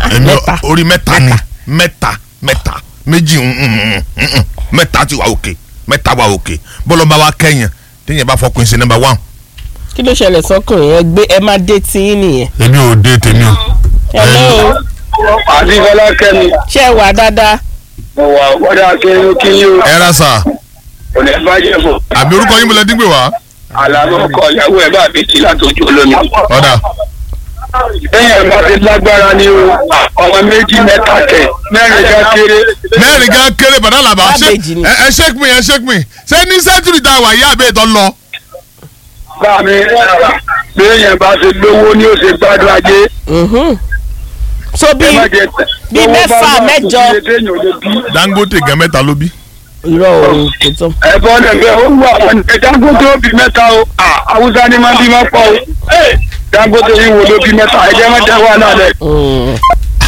èmi mẹ́ta orí mẹ́ta ni mẹ́ta mẹ́ta méjì mm, mm, mm, mm, mm. mẹ́ta ti wà òkè mẹ́ta wà òkè bọ́lọ̀ bá wa kẹ́yìn téèyàn bá fọkùnrin sí nọ́mbà one. kí ló ṣẹlẹ̀ sọ́kùnrin ẹ gbé ẹ má dé tí yín nìyẹn. èmi ò dé tèmi o. hello àdìgbọ́lá kẹ́mi ṣé ẹ wà dáadáa. mo wà wọ́dà akérò kí ni o ẹ ra sà kò ní bàjẹ́ fún àbí orúkọ yín mo lẹ dín gbé wá. àlànà ọkọ ìyàwó ẹ̀ bá mi ti látọjú olómi. ọ̀dà lẹ́yìn ẹ̀ bá ti lágbára ni o ọmọ méjì mẹ́ta kẹ̀ mẹ́rin ká kéré. mẹ́rin gan kéré bàdá làbà ṣé Cabbage ni. ẹ ẹ shake me ẹ shake me ṣé ní sẹ́ńtúrì tá a wà yí àbẹ́ ìtọ́ lọ. bá mi lẹ́yìn bá ti lówó ni ó ṣe gbádùn ajé. Mhm. so bí ẹ má jẹ bí owó bá mẹ́fà, wà, kò mẹ́jọ. sí èdè èèyàn lè bí. Dangote gan mẹ́ta ló bí. irọ́ òun kò tán. ẹ̀bọ́n lẹ́gbẹ́ ó wà wọn ẹ̀ Dangote ó bí mẹ́ta o Ah, Haúsá ni máa bí máa pọ̀ o Dangote yìí wo ló bí mẹ́ta ẹ̀jẹ̀ má jẹ́ wà náà lẹ̀. Mm.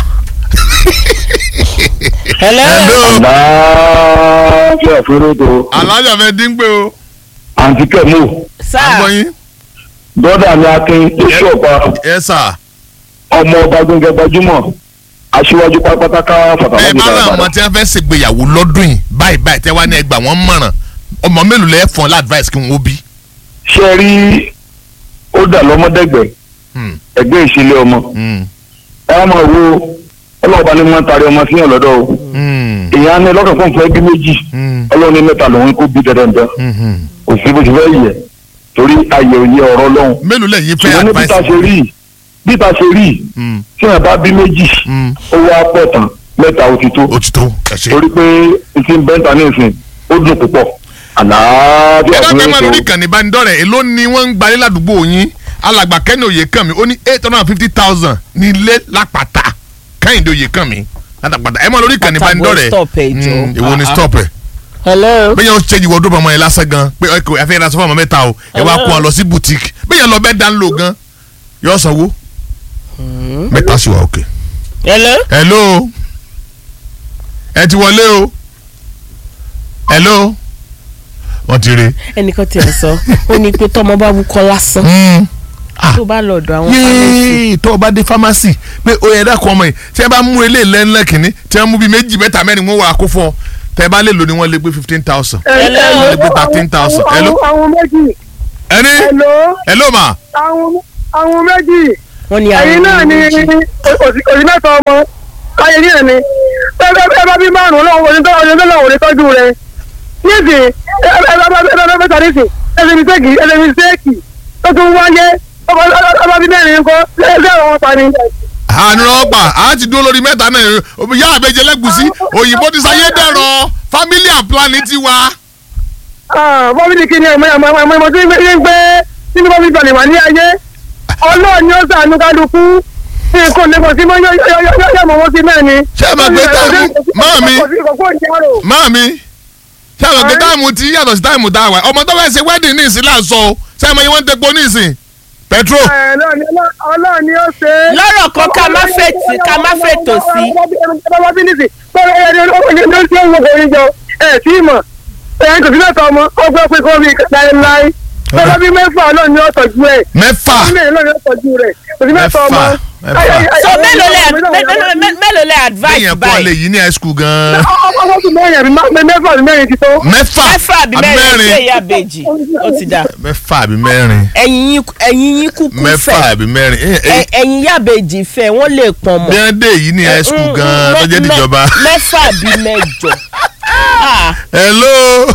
hello. hello láàáfíà fúrótò alájà fẹ́ dín gbé o. àǹtí kẹmú sáà agbọ́yìn bọ́dà mi akin oṣù ọ̀pá ẹ sà ọmọ ọba gbẹngẹ gbajúmọ̀ aṣíwájú pátápátá ẹ fàtàlọ́jì bá láwọn dáradára. tí wọ́n fẹ́ ṣègbéyàwó lọ́dún yìí báyìí báyìí tẹ́ wá ní ẹgbàá wọ́n mọ̀ràn ọmọ mélòó lẹ́ fọ́n ládvice kí wọ́n bí. ṣe rí ó dà lọ́mọdẹ́gbẹ̀ Hmm, ẹgbẹ́ ìṣẹ̀lẹ̀ ọmọ hmm, ẹ á máa wo ọlọ́ọ̀bá ni wọ́n ń taari ọmọ síyàn lọ́dọ̀ o hmm, èèyàn á ní lọ́kàn fún fẹ́ bí méjì hmm, ọlọ́run ní mẹ́ta lòun kó bí dandan hmm, hmm. kò sí bó ti fẹ́ yẹ torí ayé òye ọ̀rọ̀ lọ́hùn mélòó lẹ́yìn fẹ́ ṣùgbọ́n ní bí ta advice. ṣe rí yìí bí ta ṣe rí yìí Hmm, tí wọn bá bí méjì hmm. ó wá pọ̀ tán mẹ́ta ó ti tó ó ti tó ẹ ṣe. torí pé n ti ń bẹ́ńtà ní ìsìn ó dùn púpọ̀ àlàáfíà ẹ fún dákẹ́ máa lórí ètò ìkànnì ìbánidọ́rẹ̀ èló ni wọ́n ń gbalé ládùúgbò yín alàgbà kẹ́ni òye kàn mí ó ní eight hundred and fifty thousand ní ilé lápàtà kẹ́hìndé òye kàn mí látàpàtà ẹ máa lórí ìkànnì Pàtàkì ìbánidọ́rẹ̀ stop ẹ jọ. Mm, èwo ni stop ẹ hello. bẹ́ẹ̀ yẹn ó ṣe ìwọ́dún ọmọ yẹn lásán gan pé ọkọ̀ ẹ fẹ́ ra sọ́fọ̀ ọmọ mẹ́ta o ẹ wá kó wọn lọ sí boutique bẹ́ẹ̀ yẹn lọ bẹ́ẹ̀ dán lò gan yọ sanwó mẹ́ta sì wà òkè. hello. hello ẹ ti wọlé o hello wọ́n ti rí. ẹnìkan tiẹ̀ sọ ó ní pé tọmọ bá wúkọ́ lásán Mm. Ah tó bá lọ́dọ̀ àwọn pharmacy yéé tó o bá dé pharmacy pé o yẹ dákun ọmọ yìí tí ẹ bá mú ilé lẹ́nlẹ́ kìíní tí wọ́n mú bíi méjì mẹ́ta mẹ́rin wọ́n wà kó fún ọ tẹ́ ẹ bá lè lò ní wọ́n lè gbé fifteen thousand Hello. wọ́n lè gbé thirteen thousand hello àwọn méjì ẹni hello hello ma àwọn àwọn méjì wọ́n ní ẹ̀yin náà ni òsì mẹ́ta ọmọ káyé ní ẹ̀mí ẹ bá bí márùn-ún lọ́wọ́ òní tó òní tó lọ́wọ́ òní tọ́jú rẹ̀ níìsì ẹ bá bá bẹ́tà níìsì ẹsẹ̀ mi sẹ́ẹ̀kì ẹsẹ̀ mi sẹ́ẹ̀kì tó tún wáyé ọba bí mẹ́rin ńkọ́ lẹ́sẹ̀ àwọn pa ni. àánú ọgbà á ti dúró lórí mẹ́ta náà yá àbẹ̀jẹ̀ lẹ́gùsí òyìnbó ti sáyé dẹ̀rọ family and planning ti wá. bọ́bí kí ni ẹ̀mọ́ ẹ̀mọ́ ẹ̀mọ́ ẹ̀mọ́ tí ń gbé tí ní bọ́bí balẹ̀ wà ní ayé ọlọ́ọ̀ ni ó sàánú kálukú tí kò ní kò sí mọ́ yọ̀ mọ́ wọ́n sí mẹ́rin. Ṣé ẹ máa gbé táàmù? Máàmi. máàmi ṣé àwọn ọ̀gá táìmù ti yàtọ̀ sí táìmù tá a wà ọmọ tó fẹ́ ṣe wedding ní ìsìn láǹsọ o ṣé ẹ mọ iye wọ́n ń tepo ní ìsìn petrol. ọlọ́ọ̀ ni ó ṣe é. lọ́rọ̀ kan ká má fètò ká má fètò sí. bàbá bí nìsí bọ́lá ẹni ẹni ló ń ṣe ń wọ orin jọ ẹ̀ tí ì mọ̀ ẹ̀ kò sí mẹ́ta ọmọ ọgbọ́n pé kó fi láéláé bàbá bí mẹ́fà ọlọ́ọ̀ ni ó tọ́jú ẹ̀ mẹ́fà ilé ọlọ́ọ̀ ni ó tọ́jú rẹ̀ kò sí mẹ́ta ọmọ. Mẹ́fà, mẹ́fà. so mélòó lẹ mélòó- mélòó- mélòó lẹ advice bẹ́ẹ̀ yẹn kọ́ lè báyìí yí ní high school gan-an. ọmọ tó mẹ́rin àbí má- mẹ́fà àbí mẹ́rin ti tó. mẹ́fà mẹ́fà àbí mẹ́rin ṣé ìyá bèjì ó ti dà mẹ́fà àbí mẹ́rin ẹ̀yin yín ẹ̀yin yín kúkú mẹ́fà fẹ́ àbí mẹ́rin Eh, eh, ẹ- ẹ̀yin ìyá bèjì fẹ́ wọ́n lè pọ̀n mọ́. bí wọ́n dé yìí ní high school Mm, gan-an mm, tó jẹ́ mẹ́- tìjọba. mẹ́fà àbí mẹ́jọ. Ah, hello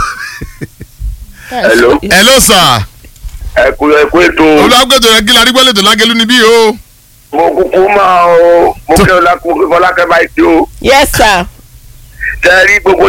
Hello. hello sir ẹ kú ẹ kú ètò olùwàgbẹ́tò rẹ̀ gíga arígbẹ́ lẹ́tọ̀ lágẹ́lú níbí o. mo kúkú máa o mo kí ọlákùnrin fọlákẹ́ báyìí tí o yes sir. tẹ́ rí gbogbo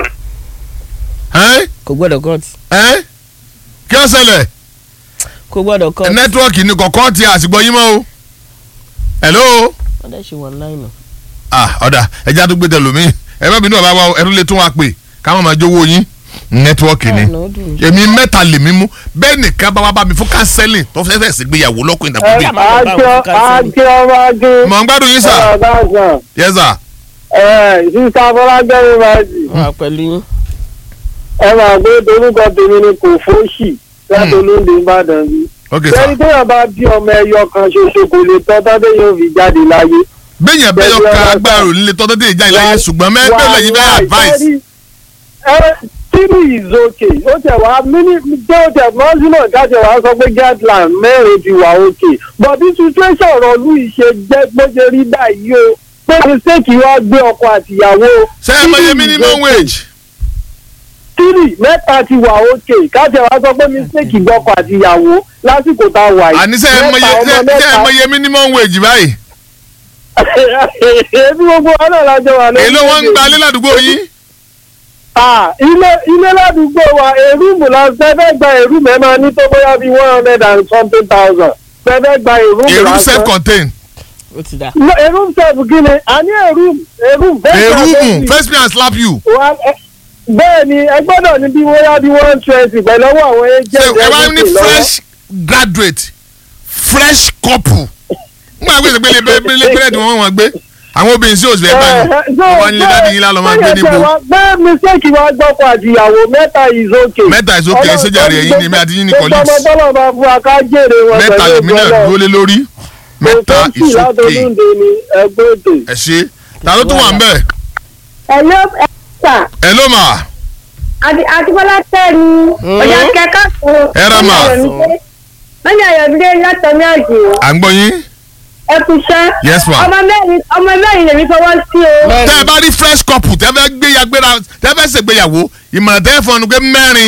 Ẹ́n? kò gbọ́dọ̀ cut Ẹ́n? kí ó ṣẹlẹ̀ kò gbọ́dọ̀ cut. nẹ́tíwọ́ọ̀kì ni kọ̀ọ̀kan ti àsìgbọ́ yín mọ́ o. hello wọ́n dẹ̀ ṣe wọ́n láìnà. ah ọ̀dà ẹja tó gbé tẹ lómi ẹ bá bínú ọ̀bá wa o, ẹ tún lè tún wa pè káwọn máa jówó yín nẹ́tíwọ́ọ̀kì ni Àná ó dùn mí. èmi mẹ́ta lèmi mú bẹ́ẹ̀ nìkan bá wá bá mi fún kánsẹ́lìn tó fẹ́ fẹ́ sí gbéyàwó lọ́kùnrin ìdàgbàdì. Ẹ máa lọ bá àjọ wọn fún counseling. àjọ ọmọ ajé mọ̀ ń gbádùn yín sà ọ̀gáǹsán yes sir. ẹ̀ sísá fọlágbẹ́rẹ́ májì wà pẹ̀lú yín. ẹ máa gbé dorúkọ tèmi ni kò fóṣì láti olóńdè ìbàdàn bí. ok sir sẹ́ni téèyàn bá bí ọmọ ẹyọ kan ṣoṣo kò lè tọ́ tọ́dé yóò fi jáde láyé bẹ́yẹn bẹ́yọ̀ ká agbára òní lè tọ́ tètè ìjà ìlàyé ṣùgbọ́n mẹ́tọ́ lẹ́yìn bẹ́ẹ̀ advice. three is okay ó tẹ̀ wá mini tó tẹ̀ mọ́sílọ̀ káṣẹ̀ wá sọ pé guideline mẹ́rin ti wà okay but bí situation ọ̀rọ̀ ìlú yìí ṣe jẹ́ bó ṣe rí báyìí o pé mistake wá gbé ọkọ àtìyàwó. ṣé ẹ mọ iye three is minimum okay. wage. three mẹ́ta ti wà okay káṣẹ̀ wá sọ pé mistake gbọ́kọ àtìyàwó lásìkò tá a wà yìí. àní ṣé ẹ mọ iye Mẹ́ta, ọmọ ṣé ẹ mọ mẹ́ta. iye minimum wage báyìí. ebi gbogbo wa náà lájọ wà lórí. èló wọn ń gba ilé ládùúgbò yín. Ah, ilé ilé ládùúgbò wa èrúùmù la fẹ́fẹ́ gba èrúùmù ẹ máa ní tó bóyá bíi one hundred and something thousand fẹ́fẹ́ gba èrúùmù èrú lásán. self contained. ó ti dà. No, èrúùmù sẹ́ẹ̀fù kí ni a ní èrúùmù èrúùmù bẹ́ẹ̀ èrúmù first me and slap you. bẹ́ẹ̀ ni ẹ gbọ́dọ̀ ní bí bóyá bíi one twenty pẹ̀lú ọwọ́ àwọn ṣe agent ẹ wá ní everything lọ́wọ́. fresh graduate fresh couple. n gbà gbèsè pélé pélé pélé tí wọ́n wọ́n gbé àwọn obìnrin sí òsì ẹ̀ báyìí wọ́n wá nílé dáàdi yín lálọ́ máa gbé níbo. bẹ́ẹ̀ mistake wa gbọ́kọ̀ àtìyàwó mẹ́ta is okay. mẹ́ta is okay, ṣé jàre ẹ̀yin ni èmi àti yín ni colleagues. gbogbo ọmọ tọ́lọ̀ máa fún wa ká jèrè wọn mẹ́ta lèmi náà dúró lé lórí mẹ́ta kò sí is okay. látọdúnde ni ẹgbẹ́ ètò. ẹ ṣe ta ló tún wà ń bẹ̀. Hello, ẹ̀sà. ẹ ló mà Àtibọ́lá tẹ́ni. Ọ̀yà kẹ́kọ̀ọ́ kan. Ẹ rà mà. Wọ́n ní Ayọ̀dúndé látọ̀mí àjò. à ń gbọ́ yín. Ẹ kú iṣẹ́. Yes, ma. Ọmọ mẹ́rin ọmọ mẹ́rin lèmi fọwọ́ sí o. tẹ́ ẹ bá rí fresh couple tẹ́ fẹ́ gbé yagbéra tẹ́ fẹ́ ṣègbéyàwó ìmọ̀ràn tẹ́ fọ́n nu pé mẹ́rin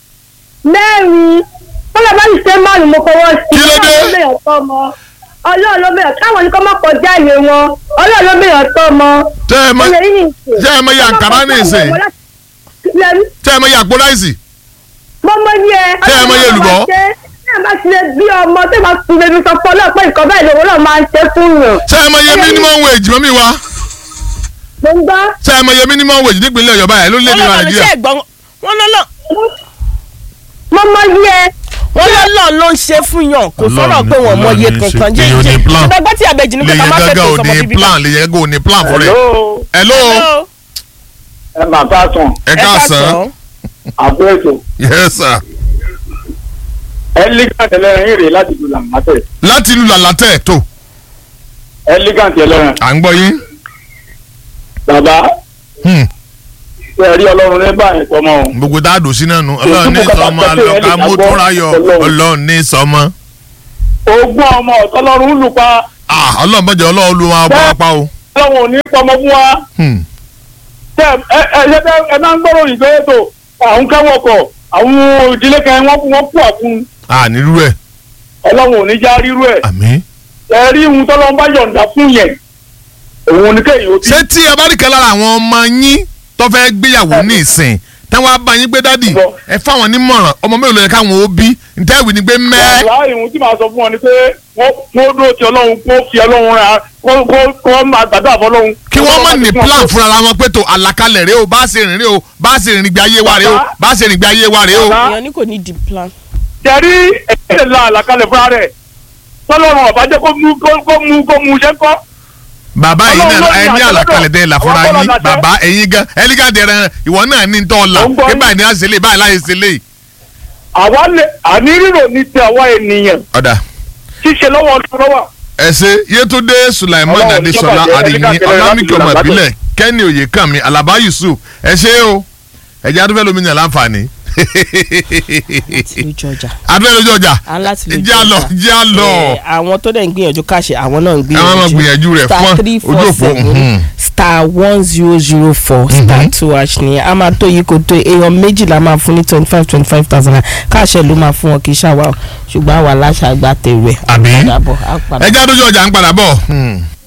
Mẹ́rin. Wọ́n lọ bá mi ṣe márùn-ún mo fọwọ́ sí. Kí ló dé? Ọlọ́run ló bẹ̀rẹ̀ tọ́ ọmọ. Ọlọ́run ló bẹ̀rẹ̀ káwọn ní kọ́ má kọjá ìwé wọn. Ọlọ́run ló bẹ̀rẹ̀ tọ́ ọmọ. tẹ́ ẹ mọ Ó yẹ yín nìsín. tẹ́ ẹ mọ iye àǹkárá ní ìsìn Lẹ́nu. tẹ́ ẹ mọ iye àpò ráìsì mo mọ ní ẹ. Ṣé ẹ mọ iye olùbọ́? ṣé ẹ bá ti lè bí ọmọ tó bá ti lè fi sọ fún ọlọ́pàá nǹkan báyìí lòun náà máa ń ṣe fún yàn. tẹ́ ẹ mọ iye minimum wage mọ́mí wa mo ń gbọ́. tẹ́ ẹ mọ iye minimum wage nípínlẹ̀ ọ̀yọ́ báyìí ló lé ní wọ́n lọ́nà nàìjíríà iṣẹ́ ẹ̀gbọ́n wọn lọ́nà mo mọ ní ẹ. wọ́n lọ́nà ló ń ṣe fún yàn kò sọ̀rọ̀ pé wọ́n mọ iye Ọlọ́run ní í ṣe. kankan jẹ́ Èèyàn ní jẹ́ plan. ṣùgbọ́n tí àbẹ̀jì ní lè kọ́ta yẹn máa fẹ́ gángan tó ò sọmọ ní bíbí plan lè yẹn gángan ò ní plan fún rẹ̀ hello hello ẹ máa bá sùn ẹ káàsán àpò ètò yes sir elegant ẹlẹ́rìn rè láti lu làmátẹ̀ láti ìlú làlátẹ̀ tó elegant ẹlẹ́rìn à ń gbọ́ yín bàbá Hmm. ẹ rí ọlọ́run ní báyìí tọmọ o. gbogbo tá a dùn sí náà nu ọlọ́run ní sọmọ alọ́ka mọ́tòráyọ̀ ọlọ́run ní sọmọ ogún ọmọ ọ̀tọ́lọ́run lù pa ah ọlọ́run bọ́jà ọlọ́run lu wọn apá apá o ọlọ́run ò ní pọmọ fún wa. Hmm. tẹ ẹ ẹ ṣe tẹ ẹ máa ń gbọ́rọ̀ ìgbé ètò àwọn kẹ́wọ̀ kọ̀ àwọn ìdílé kan wọ́n wọ́n kú àkún ah nílùú ẹ̀ ọlọ́run ò ní já rírú ẹ̀ àmín. ẹ rí ohun tọ́lọ́run bá yọ̀ǹda fún yẹn òun ni kéèyàn ó bí. ṣé tí ẹ bá rí kan lára àwọn ọmọ yín tó fẹ́ gbéyàwó ní ìsìn táwọn abá yín gbé dádì Bọ̀. ẹ fáwọn nímọ̀ràn ọmọ mélòó ló yẹ káwọn ó bí ntẹ́wì ni pé mẹ́ wàá ìhun tí màá sọ fún ọ ni pé wọ́n kó dúró ti ọlọ́run kó fi ọlọ́run ra kó kó kó máa gbàdúrà fọlọ́run. kí wọ́n má ní plan fúnra wọn pé tó àlàkalẹ̀ rèé o bá ṣe rìn rèé o bá ṣe rìn gbé ayé wa rèé o Bàbá. bá ṣe rìn gbé ayé wa rèé o. Bàbá. èèyàn ní kò ní di plan. tẹ̀rí ẹ̀jẹ̀ la àlàkalẹ̀ fúnra rẹ̀ tọ́lọ́run ọ̀bá jẹ́ kó mú kó kó mú kó mú iṣẹ́ kọ́. bàbá yìí Ọlọ́run náà ló ní ẹ ní àṣẹ àlàkalẹ̀ tẹ́ ẹ là lọ́dọ̀. fúnra Àwọn yín bọ́lá láṣẹ. bàbá ẹ̀yin gan ẹlígàdì ẹran ìwọ náà ní tọ́ la Ó ń gbọ́ pé yín. báyìí ní àṣẹlẹ̀ báyìí láyé ṣẹlẹ̀ àwa lè àní rírò ní ti àwa ènìyàn ọ̀dà ṣíṣe lọ́wọ́ ọdún lọ́wọ́. ẹ ṣe yétúndé sulaiman Ọlọ́run adesola ìjọba jẹ́ adéyìn ẹnìkan kẹrẹ ọlámìkì ọmọ láti ìbílẹ̀ kẹ́ni oyèkànmí alaba yusuf ẹ ṣe o ẹ̀jẹ̀ adúfẹ́ lómi ní àlàǹfààní láti lójú ọjà. adúfẹ́ lójú ọjà à ń láti lójú jẹ́ àlọ́ jẹ́ àlọ́ Ẹ, àwọn tó dẹ̀ ń gbìyànjú káṣẹ àwọn náà ń ẹ máa ma gbìyànjú rẹ̀ star fún three ojú four òpó seven star one zero zero four star two hash ni a máa tó yìí kò tó èèyàn méjìlá máa fún ní twenty five twenty five thousand naira káṣẹ ló máa fún wọn kì í ṣàwà o ṣùgbọ́n àwa aláṣà àgbà tèrè Àbí? àpàdàbọ̀ àpàdàbọ̀. ẹ̀jẹ̀ adójú ọjà ń padà bọ̀. Hmm.